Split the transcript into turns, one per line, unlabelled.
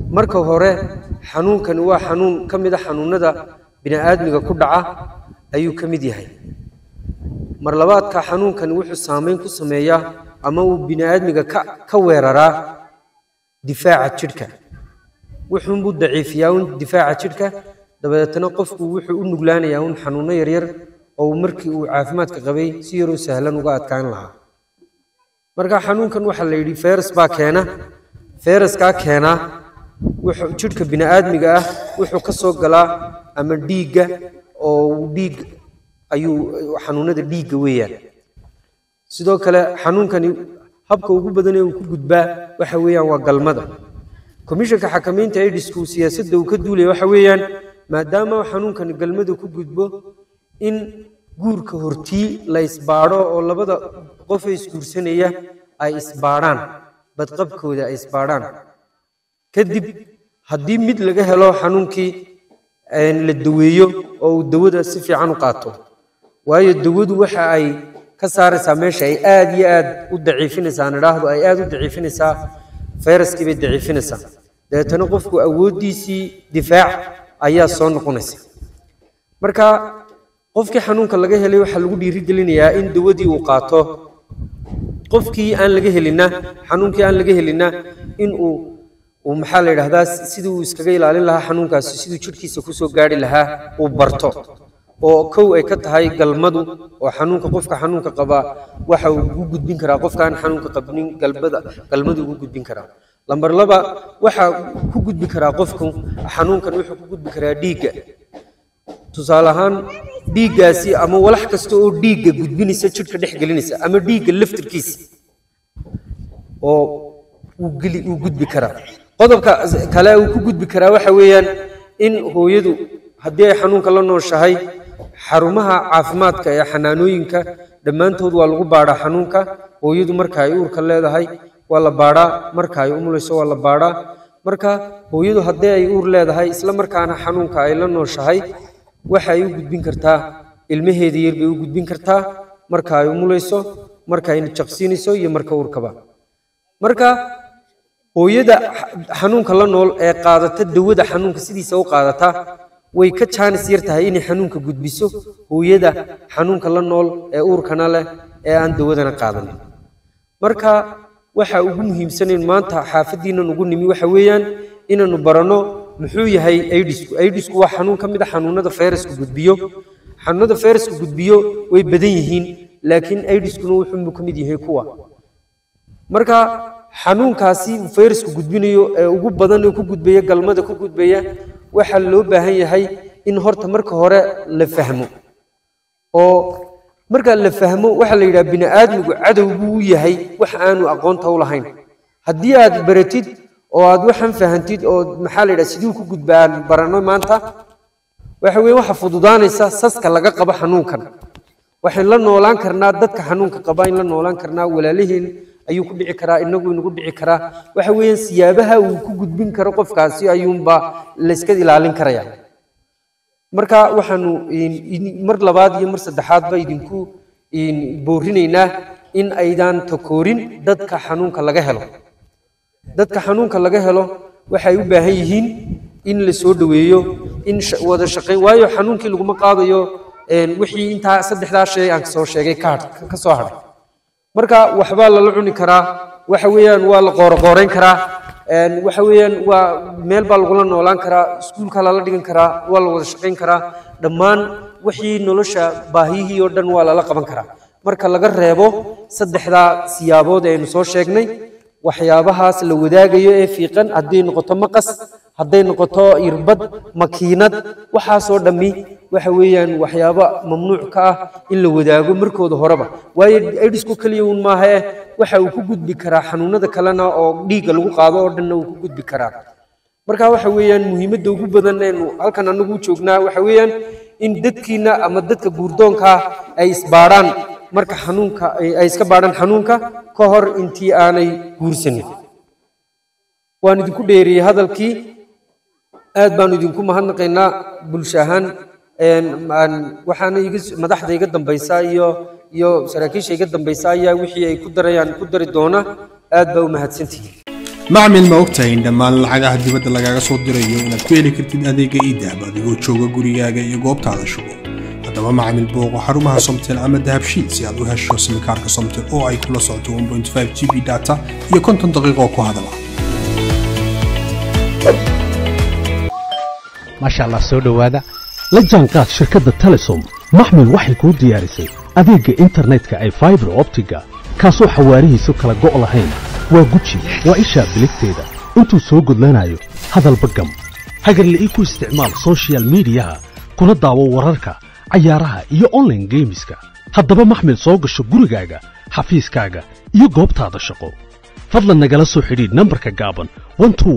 marka hore xanuunkani waa xanuun ka mid a xanuunada bini'aadmiga ku dhaca ayuu ka mid yahay mar labaadka xanuunkani wuxuu saameyn ku sameeyaa ama uu bini'aadmiga ka ka weeraraa difaaca jidhka wuxuunbuu daciifiyaa un difaaca jidhka dabadeetana qofku wuxuu u nuglaanayaa un xanuuno yaryar oo uu markii uu caafimaadka qabay si yaroo sahlan uga adkaan lahaa marka xanuunkan waxaa la yidhi fayras baa keena fayraskaa keenaa wuxuu jidhka bini'aadmiga ah wuxuu ka soo galaa ama dhiigga oo uu dhiig ayuu xanuunada dhiigga weeyaan sidoo kale xanuunkani habka ugu badan ee uu ku gudbaa waxa weeyaan waa galmada komishanka xakamaynta aidisku siyaasadda uu ka duulaya waxa weeyaan maadaama xanuunkani galmada ku gudbo in guurka hortii la isbaadho oo labada qof ee isguursanaya ay isbaadhaan badqabkooda ay isbaadhaan kadib haddii mid laga helo xanuunkii la daweeyo oo uu dawada si fiican u qaato waayo dawadu waxa ay ka saaraysaa meesha ay aad iyo aad u daciifinaysaa aan idhaahdo ay aad u daciifinaysaa fayraskii bay daciifinaysaa dabeetana qofku awooddiisii difaac ayaa soo noqonaysa marka qofkii xanuunka laga helay waxaa lagu dhiirigelinayaa in dawadii uu qaato qofkii aan laga helinna xanuunkii aan laga helinna in uu uu maxaa la yidhahdaa sidii uu iskaga ilaalin lahaa xanuunkaasi siduu jidhkiisa kusoo gaari lahaa uu barto oo kow ay ka tahay galmadu oo xanuunka qofka xanuunka qabaa waxa uu ugu gudbin karaa qofkaan xanuunka qabnin galbada galmadu ugu gudbin karaa lambar laba waxa ku gudbi karaa qofku xanuunkan wuxuu ku gudbi karaa dhiigga tusaale ahaan dhiiggaasi ama walax kasta oo dhiigga gudbinaysa jidhka dhex gelinaysa ama dhiigga laftirkiisa oo uu geli uu gudbi karaa qodobka kale uu ku gudbi karaa waxa weeyaan in hooyadu haddii ay xanuunka la nooshahay xarumaha caafimaadka ee xanaanooyinka dhammaantood waa lagu baadhaa xanuunka hooyadu marka ay uurka leedahay waa la baadhaa marka ay umulayso waa la baadhaa marka hooyadu haddii ay uur leedahay isla markaana xanuunka ay la nooshahay waxa ay u gudbin kartaa ilmaheeda yar bay u gudbin kartaa marka ay umulayso marka ay jaqsiinayso iyo marka uurkaba marka hooyada xanuunka la nool ee qaadata dawada xanuunka sidiisa u qaadata way ka jaanis yar tahay inay xanuunka gudbiso hooyada xanuunka la nool ee uurkana leh ee aan dawadana qaadanin marka waxa ugu muhiimsanayn maanta xaafaddiinan ugu nimi waxa weeyaan inaanu baranno muxuu yahay aidisku aidisku waa xanuun ka mid a xanuunada fayrasku gudbiyo xanuunada fayrasku gudbiyo way badan yihiin laakiin aidiskuna wuxuu ka mid yahay kuwa marka xanuunkaasi fayrasku gudbinayo ee ugu badan ee ku gudbaya galmada ku gudbaya waxaa loo baahan yahay in horta marka hore la fahmo oo marka la fahmo waxaa la yidhaha bini'aadmigu cadow buu u yahay wax aanu aqoonta u lahayn haddii aad baratid oo aad waxan fahantid oo maxaa la yidhaha siduu ku gudbaan baranno maanta waxa weeye waxa fududaanaysa saska laga qabo xanuunkan waxaan la noolaan karnaa dadka xanuunka qaba in la noolaan karnaa walaalaheen ayuu ku dhici karaa inagu inagu dhici karaa waxa weeyaan siyaabaha uu ku gudbin karo qofkaasi ayuunba layska ilaalin karaya marka waxaanu mar labaad iyo mar saddexaadba idinku boorinaynaa in aydan takoorin dadka xanuunka laga helo dadka xanuunka laga helo waxay u baahan yihiin in la soo dhoweeyo in wada shaqayn waayo xanuunkii laguma qaadayo wixii intaa saddexdaa shay aan soo sheegay ka soo hadhay marka waxbaa lala cuni karaa waxa weeyaan waa la qooroqooreyn karaa waxa weeyaan waa meel baa lagula noolaan karaa iskuulka lala dhigan karaa waa la wada shaqayn karaa dhammaan wixii nolosha baahiyihii oo dhan waa lala qaban karaa marka laga reebo saddexdaa siyaabood ee aynu soo sheegnay waxyaabahaas la wadaagayo ee fiiqan hadday noqoto maqas hadday noqoto irbad makiinad waxaasoo dhammi waxa weeyaan waxyaabo mamnuuc ka ah in la wadaago markooda horeba waayo aidisku keliya uun maaha eh waxa uu ku gudbi karaa xanuunada kalena oo dhiigga lagu qaado oo dhanna uu ku gudbi karaa marka waxa weeyaan muhiimadda ugu badan eenu halkan anagu joognaa waxa weeyaan in dadkiina ama dadka guurdoonka ah ay isbaadhaan marka xanuunka ay iska baadhaan xanuunka ka hor intii aanay guursanin waan idinku dheeriyey hadalkii aad baanu idinku mahadnaqaynaa bulsho ahaan waxaana iga madaxda iga dambaysa iyo iyo saraakiisha iga dambaysa ayaa wixii ay ku darayaan ku dari doona aad baa u mahadsantihiin
macmil ma ogtahay in dhammaan lacagaha dibadda lagaaga soo dirayo inaad ku heli kartid adeega iidahab adigoo jooga gurigaaga iyo goobtaada shugo haddaba macmil booqo xarumaha somtel ama dahabshiid si aad u hesho simikaarka somtel oo ay kula socoto 1.5 g b data iyo konton daqiiqo ku hadala
maasha allah soo dhowaada la jaanqaad shirkadda telesom maxmil waxay kuu diyaarisay adeegga internetka ay faibar optiga kaasoo xawaarihiisu kala go' lahayn waa guji waa ishaa biligteeda intuu soo gudlanayo hadalba gam hagarla'ii ku isticmaal soshiyal miidiyaha kuna daawo wararka cayaaraha iyo onlaine geemiska haddaba maxmil soo gasho gurigaaga xafiiskaaga iyo goobtaada shaqo fadlan nagala soo xidhiidh nambarka gaaban